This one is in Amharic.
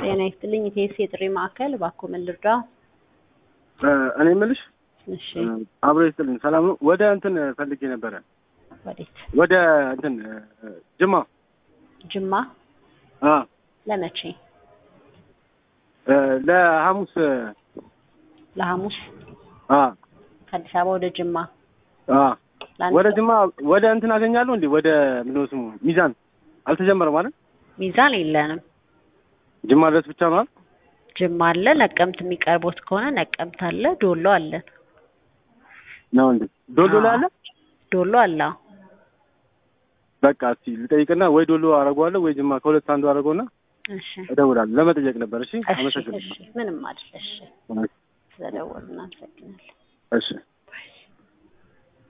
ጤና ይስጥልኝ። ኢቴስ የጥሪ ማዕከል እባክዎ ምን ልርዳ? እኔ የምልሽ እሺ አብሮ ይስጥልኝ። ሰላም ነው። ወደ እንትን ፈልጌ ነበረ ወዴት? ወደ እንትን ጅማ ጅማ አ ለመቼ? ለሐሙስ ለሐሙስ አ ከአዲስ አበባ ወደ ጅማ አ ለአንድ ወደ ሰው? ጅማ ወደ እንትን አገኛለሁ እንዴ? ወደ ምንድን ነው ስሙ ሚዛን አልተጀመረም ማለት ሚዛን የለንም። ጅማ ድረስ ብቻ ነው አይደል? ጅማ አለ። ነቀምት የሚቀርቦት ከሆነ ነቀምት አለ። ዶሎ አለን። ነው እንዴ? ዶሎ ላይ አለ። ዶሎ አለ። አዎ። በቃ እስቲ ልጠይቅና ወይ ዶሎ አደርገዋለሁ ወይ ጅማ ከሁለት አንዱ አደርገውና እሺ እደውላለሁ። ለመጠየቅ ነበር። እሺ እሺ አመሰግናለሁ። እሺ ምንም አይደል። እሺ ስለደወሉ እናመሰግናለን። እሺ